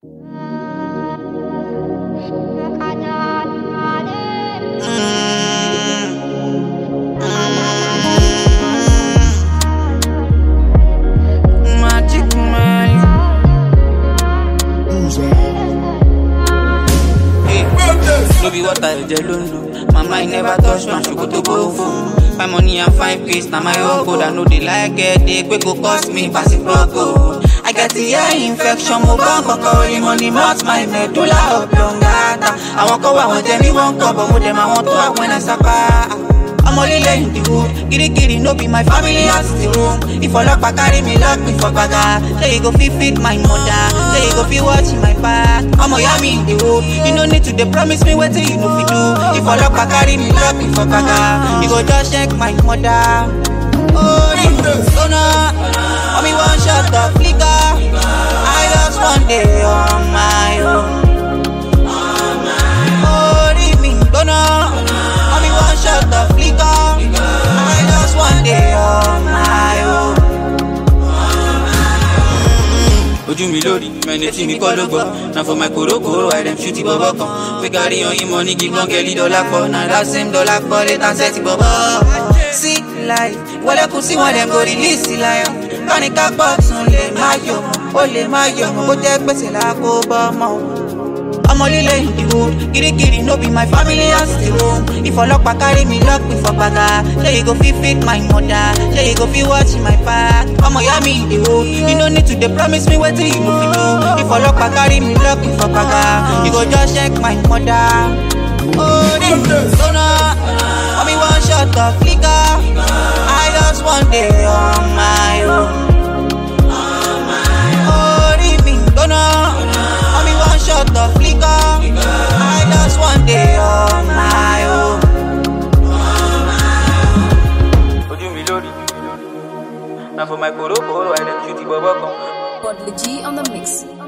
No be water, ẹ̀jẹ̀ ló ń lò. My mind never touch one ṣòkòtò gbòòfò. My money and fine face na my own code. I no dey like get dey pé go cost me pass it proco. I get the ear infection, mo bá kọ̀kọ́ orí money mouth my medulla oblongata. Àwọn kan wà wọ́n jẹ mí wọ́n kọ̀ bọ̀ mo dẹ̀ máa wọ́n tó àwọn ẹ̀nà sápá. ọmọ líle in the hood kirikiri no be my family house the room if ọlọpàá carry me lock me for gbaga ṣé you go fit feed my mother ṣé you go fit watch my back ọmọ ìyá mi in the hood you no need to dey promise me wetin you no fit do if ọlọpàá carry me lock me for gbaga you go just check my mother. orí gbóná omi wan shot of liquor i just wan dey on my own. orí mi gbóná omi wan shot of liquor i just wan dey on my own. ojú mi lórí mẹni tí mi kọ́ ló gbọ́ na for my korokoro i dem shoot bọ́bọ́ kan fi carry oyin money give one girl dọ́là pọ̀ na that same dollar pọ̀ later set bọ́bọ́. sí life wọlé kù sí wọn dem go release lion káníkà pọ̀ tún lè má yọ̀ mọ́ ó lè má yọ̀ mọ́ bó jẹ́ gbèsè làkó bọ́ mọ́ o ọmọ líle in the hood kirikiri no be my family house the room if ọlọpàá carry me lock me for gbaga ṣé you go fit feed my mother ṣé you go fit watch my back ọmọ ìyá mi in the hood you no need to dey promise me wetin you no fit do if ọlọpàá carry me lock me for gbaga you go just check my mother. orí gbóná omi wan shot of liquor i just wan dey on my own. orí mi gbóná omi wan shot of liquor i just wan dey on my own. ojú mi lórí na for my korokoro i dem shoot bọ́bọ́ kan. Godly G on the mix.